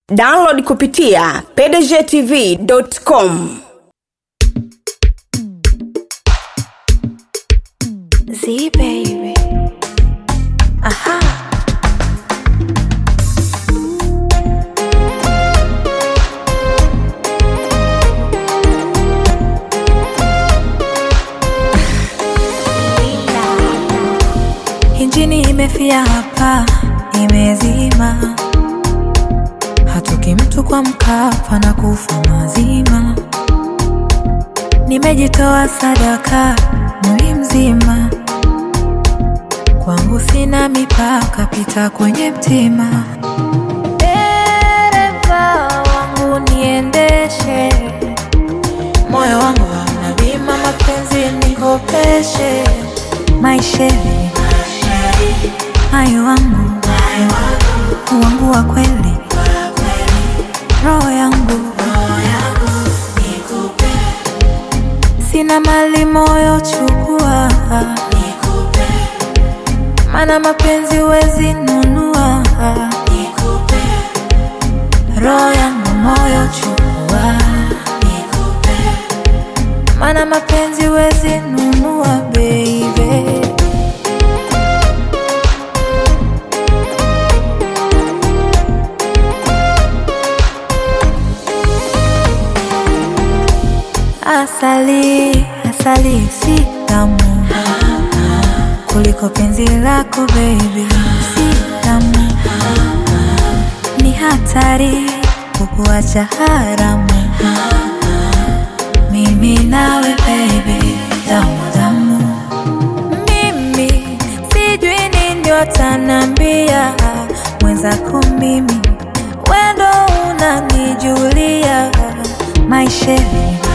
download kupitia pdgtv.com Z baby. Aha. Injini imefia hapa, imezima. Hatoki mtu kwa mkapa na kufa mazima. Nimejitoa sadaka mwili mzima, kwangu sina mipaka, pita kwenye mtima. Dereva wangu niendeshe, moyo wangu hauna bima, mapenzi nikopeshe, maisheni hayo wangu wangu wa kweli, roho yangu sina mali moyo chukua, mana mapenzi wezi nunua, roho yangu moyo chukua, mana mapenzi wezi nunua baby. Asali, asali si tamu kuliko penzi lako baby, si tamu, ni hatari kukuacha haramu. Mimi nawe baby, damu damu, mimi sijui nini watanambia mwenzako, mimi wendo unanijulia maisheni